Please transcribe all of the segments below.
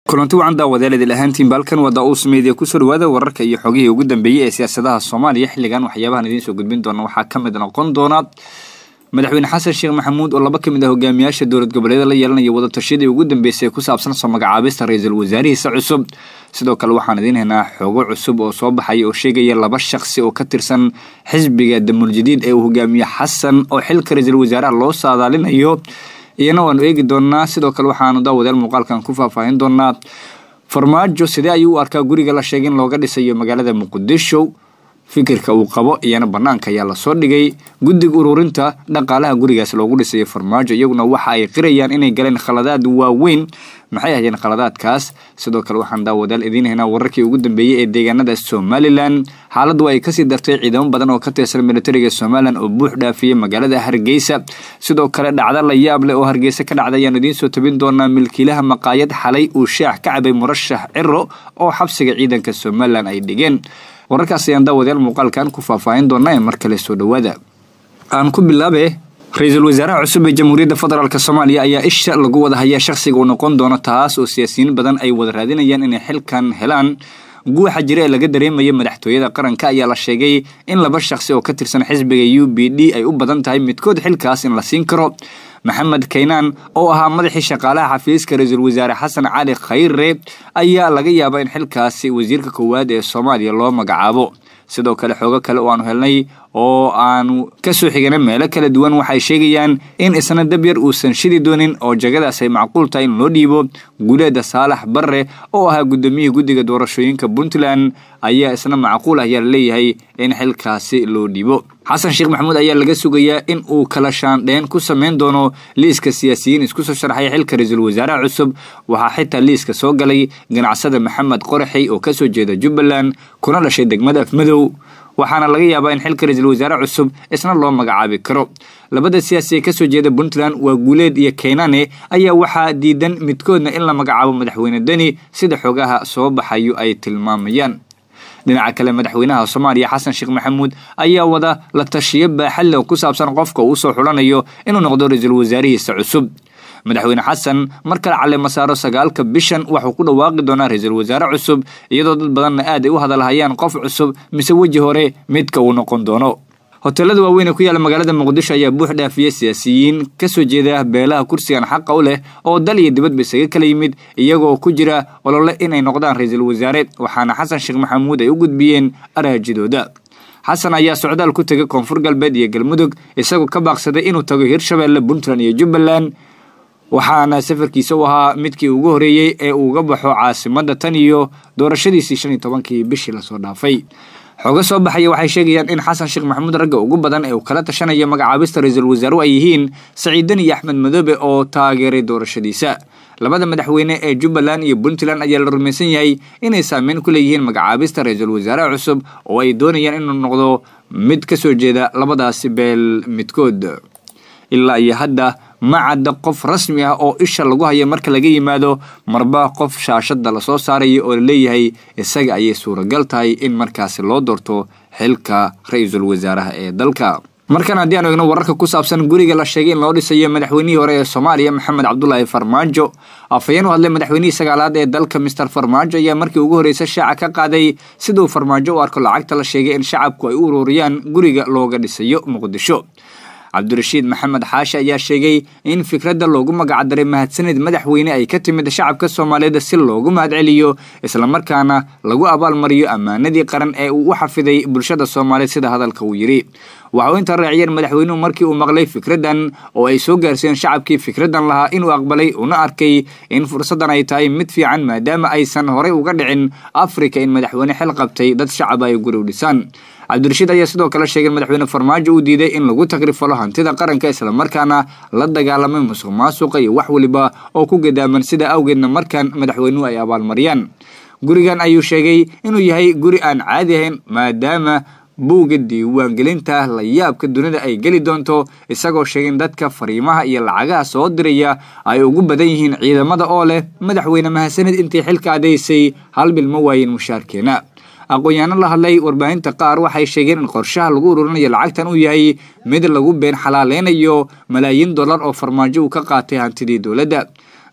kulanti wacan daawadeel idil ahaantiin baalkan waa daa-uus meediya kusoo dhawaada wararka iyo xogihii ugu dambeeyey ee siyaasadaha soomaaliya xilligan waxyaabahan idiin soo gudbin doona waxaa ka mid noqon doona madaxweyne xasan sheekh maxamuud oo laba ka mid ah hogaamiyaasha dowlad goboleeda la yeelanaya wadatashyadii ugu dambeysay ee ku saabsan soo magacaabista ra-iisul wasaarihiisa cusub sidoo kale waxaan idiin haynaa xogo cusub oo soo baxaya oo sheegaya laba shaqsi oo ka tirsan xisbiga damuul jadiid ee uu hogaamiye xasan oo xilka ra-iisul wasaaraha loo saadaalinayo iyana waanu eegi doonaa sidoo kale waxaanu daawadeel muuqaalkan ku faahfaahin doonaa farmaajo sidee ayuu u arkaa guriga la sheegay in looga dhisayo magaalada muqdisho fikirka uu qabo iyana banaanka ayaa lasoo dhigay guddiga ururinta dhaqaalaha gurigaas loogu dhisayo farmaajo iyaguna waxa ay qirayaan inay galeen khaladaad waaweyn maxay ahaayeen khaladaadkaas sidoo kale waxaan daawadaal idiin haynaa wararkii ugu dambeeyey ee deegaanada somalilan xaaladdu ay kasii dartay ciidamo badan oo ka tirsan militariga somalilan oo buux dhaafiyey magaalada hargeysa sidoo kale dhacdo la yaab leh oo hargeysa ka dhacda ayaanu idiin soo tabin doonaa milkiilaha maqaayad xalay uu shaax ka cabay murashax ciro oo xabsiga ciidanka somalilan ay dhigeen wararkaas ayaan daawadayaal muuqaalkan ku faahfaahin doonaa ee mar kale soo dhowaada aan ku bilaabe ra-iisul wasaaraha cusub ee jamhuuriyadda federaalk soomaaliya ayaa isha lagu wada hayaa shakhsiga uu noqon doono taas oo siyaasiyiin badan ay wada raadinayaan inay xilkan helaan guuxa jira ee laga dareemaya madaxtooyada qaranka ayaa la sheegay in laba shakhsi oo ka tirsan xisbiga u b d ay u badan tahay midkood xilkaas in la siin karo maxamed kaynaan oo ahaa madaxii shaqaalaha xafiiska ra-iisul wasaare xasan cali khayre ayaa laga yaabaa in xilkaasi wasiirka koowaad ee soomaaliya loo magacaabo sidoo kale xoogo kale oo aanu helnay oo aanu kasoo xigana meelo kala duwan waxay sheegayaan in isna dabyar uusan shidi doonin oo jagadaas ay macquul tahay in loo dhiibo guuleeda saalax barre oo ahaa gudoomiyihii guddiga doorashooyinka puntland ayaa isna macquul ah ayaa laleeyahay in xilkaasi loo dhiibo xasan sheekh maxamuud ayaa laga sugayaa in uu kala shaandheen ku sameyn doono liiska siyaasiyiin isku soo sharxay xilka ra-iisul wasaaraha cusub waxaa xitaa liiska soo galay ganacsada maxamed qoraxi oo kasoo jeeda jubbaland kuna dhashay degmada afmadow waxaana laga yaabaa in xilka ra-iisul wasaare cusub isna loo magacaabi karo labada siyaasi ee kasoo jeeda puntland waa guuleed iyo keynane ayaa waxaa diidan midkoodna in la magacaabo madaxweyne deni sida xogaha soo baxayo ay tilmaamayaan dhinaca kale madaxweynaha soomaaliya xasan sheekh maxamuud ayaa wada la tashiyo baaxadle oo ku saabsan qofka uu soo xulanayo inuu noqdo ra-iisul wasaarihiisa cusub madaxweyne xasan mar kale caleema saaro sagaalka bishan waxuu ku dhawaaqi doonaa ra-iisul wasaare cusub iyadoo dad badanna aad ay u hadalhayaan qof cusub mise weji hore midka uu noqon doono hoteelada waaweyn ee ku yaala magaalada muqdisho ayaa buux dhaafiyey siyaasiyiin kasoo jeeda beelaha kursigan xaqa u leh oo dal iyo dibadba isaga kala yimid iyagoo ku jira olole inay noqdaan ra-iisul wasaare waxaana xasan sheekh maxamuud ay u gudbiyeen araajidooda xasan ayaa socdaal ku tegay koonfur galbeed iyo galmudug isagoo ka baaqsaday inuu tago hirshabeelle puntland iyo jubbaland waxaana safarkiisa u ahaa midkii ugu horeeyey ee uuga baxo caasimadda tan iyo doorashadiisii shan iyo tobankii bishii lasoo dhaafay xooga soo baxaya waxay sheegayaan in xasan sheekh maxamuud ragga ugu badan ee uu kala tashanaya magacaabista ra-iisul wasaaru ay yihiin saciidan iyo axmed madoobe oo taageeray doorashadiisa labada madaxweyne ee jubbaland iyo puntland ayaa la rumaysan yahay inay saameyn ku leeyihiin magacaabista ra-iisul wasaaraha cusub oo ay doonayaan inuu noqdo mid ka soo jeeda labadaasi beel midkood ilaa iyo hadda ma cadda qof rasmi ah oo isha lagu haya marka laga yimaado marba qof shaashada lasoo saaraya oo laleeyahay isaga ayay suuragal tahay in markaasi loo doorto xilka ra-iisul wasaaraha ee dalka markan haddii aanu eegno wararka ku saabsan guriga la sheegay in loo dhisayo madaxweynihii hore ee soomaaliya maxamed cabdulaahi farmaajo afhayeen u hadlay madaxweynihii sagaalaad ee dalka mister farmaajo ayaa markii ugu horreysa shaaca ka qaaday siduu farmaajo u arko lacagta la sheegay in shacabku ay u ururiyaan guriga looga dhisayo muqdisho cabdirashiid maxamed xaashi ayaa sheegay in fikradda loogu magacdaray mahadsanid madaxweyne ay ka timid shacabka soomaaliyeed si loogu mahadceliyo islamarkaana lagu abaalmariyo ammaanadii qaran ee uu u xafiday bulshada soomaaliyeed sida hadalka uu yidhi waxa uu inta raaciyeen madaxweynuhu markii uu maqlay fikraddan oo ay soo gaarsiiyeen shacabkii fikraddan lahaa inuu aqbalay una arkay in fursaddan ay tahay mid fiican maadaama aysan horey uga dhicin afrika in madaxweyne xil qabtay dad shacaba ay guri u dhisaan cabdirashiid ayaa sidoo kale sheegay in madaxweyne farmaajo uu diiday in lagu tagrifalo hantida qaranka islamarkaana la dagaalamay musuq maasuqa iyo wax weliba oo ku gadaaman sida awgeedna markan madaxweynuhu ay abaalmariyaan gurigan ayuu sheegay inuu yahay guri aan caadi ahayn maadaama buugga diiwaangelinta la yaabka dunida ay geli doonto isagoo sheegay in dadka fariimaha iyo lacagaha soo diraya ay ugu badan yihiin ciidamada oo leh madaxweyne mahadsanid intii xilka adaysay hal bil ma waayin mushaarkeena aqoon-yaano la hadlay warbaahinta qaar waxay sheegeen in qorshaha lagu ururinayo lacagtan uu yahay mid lagu been xalaaleynayo malaayiin dollar oo farmaajo uu ka qaatay hantidii dowladda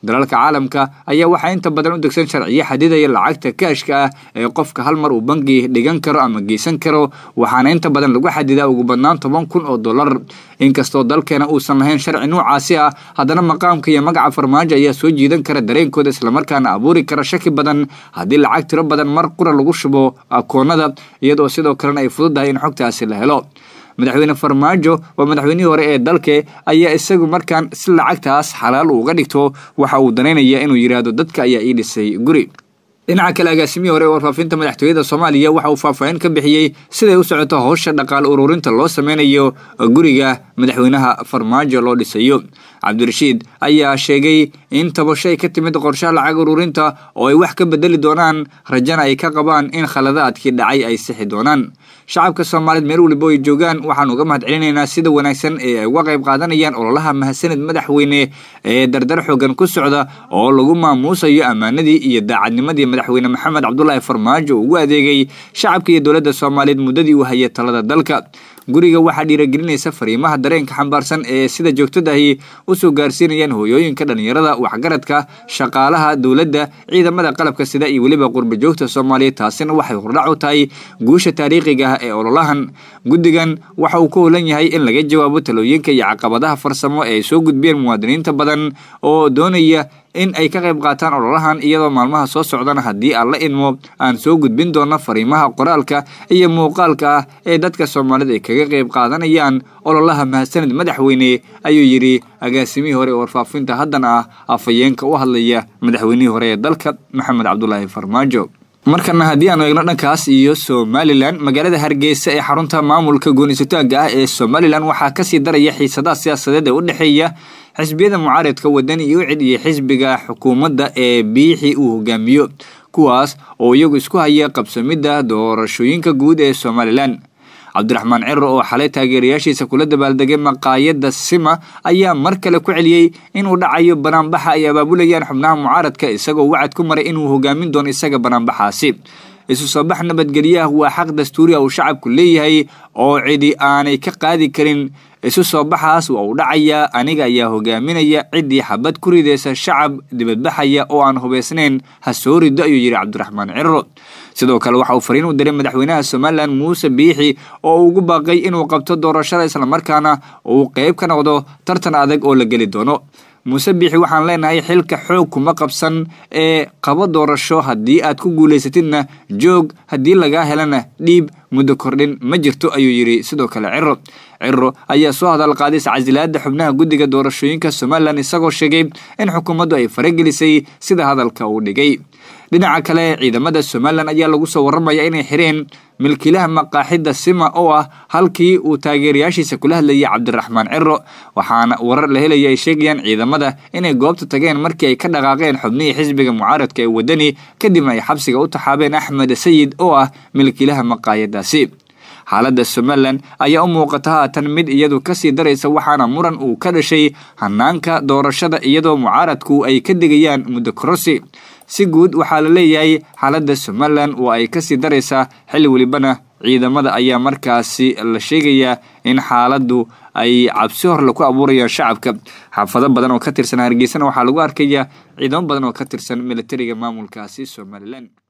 dalalka caalamka ayaa waxaa inta badan u degsan sharciyo xadidaya lacagta kaashka ah ee qofka hal mar uu bangi dhigan karo ama geysan karo waxaana inta badan lagu xadidaa ugu badnaan toban kun oo dollar inkastoo dalkeena uusan lahayn sharci noocaasi ah haddana maqaamka iyo magaca farmaajo ayaa soo jiidan kara dareenkooda islamarkaana abuuri kara shaki badan haddii lacag tiro badan mar qura lagu shubo akoonada iyadoo sidoo kalena ay fududahay in xogtaasi la helo madaxweyne farmaajo waa madaxweynihii hore ee dalke ayaa isagu markaan si lacagtaas xalaal uga dhigto waxa uu danaynaya inuu yidhaahdo dadka ayaa ii dhisay guri dhinaca kale agaasimihii hore ee warfaafinta madaxtooyada soomaaliya waxa uu faahfaahin ka bixiyey siday u socoto howsha dhaqaale ururinta loo sameynayo guriga madaxweynaha farmaajo loo dhisayo cabdirashiid ayaa sheegay in tabasho ay ka timid qorshaha lacag ururinta oo ay wax ka bedeli doonaan rajana ay ka qabaan in khaladaadkii dhacay ay sixi doonaan shacabka soomaaliyeed meel waliba ay joogaan waxaan uga mahad celinaynaa sida wanaagsan ee ay uga qayb qaadanayaan ololaha mahadsanid madaxweyne ee dardar xoogan ku socda oo lagu maamuusayo ammaanadii iyo daacadnimadii madaxweyne maxamed cabdulaahi farmaajo ugu adeegay shacabka iyo dowladda soomaaliyeed muddadii uu hayay talada dalka guriga waxaa dhiiragelinaysa fariimaha dareenka xambaarsan ee sida joogtadahi usoo gaarsiinayaan hooyooyinka dhallinyarada waxgaradka shaqaalaha dowladda ciidamada qalabka sida iyo weliba qurba joogta soomaaliyeed taasina waxay hordhac u tahay guusha taariikhiga ah ee ololahan guddigan waxa uu ka holan yahay in laga jawaabo talooyinka iyo caqabadaha farsamo ee ay soo gudbiyeen muwaadiniinta badan oo doonaya in ay ka qayb qaataan ololahan iyadoo maalmaha soo socdana haddii aan la idmo aan soo gudbin doono fariimaha qoraalka iyo muuqaalka ah ee dadka soomaalida ay kaga qayb qaadanayaan ololaha mahadsanid madaxweyne ayuu yidhi agaasimihii hore ee warfaafinta haddana ah afhayeenka u hadlaya madaxweynihii hore ee dalka maxamed cabdulaahi farmaajo markana haddii aanu eegno dhankaas iyo somalilan magaalada hargeysa ee xarunta maamulka goonisataaga ah ee somalilan waxaa kasii daraya xiisadaha siyaasadeed ee u dhexeeya xisbiyada mucaaradka wadani iyo cid iyo xisbiga xukuumadda ee biixi uu hogaamiyo kuwaas oo iyagu isku haya qabsamidda doorashooyinka guud ee somalilan cabdiraxmaan ciro oo xalay taageerayaashiisa kula dabaaldegay maqaayadda sima ayaa mar kale ku celiyey inuu dhacayo banaanbaxa ay abaabulayaan xubnaha mucaaradka isagoo wacad ku maray inuu hogaamin doono isaga banaanbaxaasi isu soo bax nabadgelyaah waa xaq dastuuriya uu shacabku leeyahay oo cidi aanay ka qaadi karin isu soo baxaas waa uu dhacayaa aniga ayaa hogaaminaya ciddii xabad ku ridaysa shacab dibadbaxaya oo aan hubaysnayn ha soo rido ayuu yidhi cabdiraxmaan ciro sidoo kale waxa uu fariin u diray madaxweynaha somalilan muuse biixi oo uu ugu baaqay inuu qabto doorashada islamarkaana uu qeyb ka noqdo tartan adag oo la geli doono muuse biixi waxaan leenahay xilka xoog kuma qabsan ee qabo doorasho haddii aad ku guulaysatidna joog haddii lagaa helana dhiib muddo kordhin ma jirto ayuu yidhi sidoo kale ciro ciro ayaa soo hadal qaaday iscasilaada xubnaha guddiga doorashooyinka somalilan isagoo sheegay in xukuumaddu ay faragelisay sida hadalka uu dhigay dhinaca kale ciidamada somalilan ayaa lagu soo warramaya inay xireen milkiilaha maqaaxidda sima oo ah halkii uu taageerayaashiisa kula hadlayay cabdiraxmaan ciro waxaana warar la helaya ay sheegayaan ciidamada inay goobta tageen markii ay ka dhaqaaqeen xubnihii xisbiga mucaaradka ee wadani kadibna ay xabsiga u taxaabeen axmed sayid oo ah milkiilaha maqaayadaasi xaaladda somalilan ayaa u muuqata haatan mid iyadu kasii daraysa waxaana muran uu ka dhashay hanaanka doorashada iyadoo mucaaradku ay ka degayaan muddo korosi si guud waxaa la leeyahay xaaladda somalilan oo ay kasii daraysaa xilli welibana ciidamada ayaa markaasi la sheegayaa in xaaladdu ay cabsi horle ku abuurayaan shacabka xaafado badan oo ka tirsan hargeysana waxaa lagu arkayaa ciidamo badan oo ka tirsan militariga maamulkaasi somalilan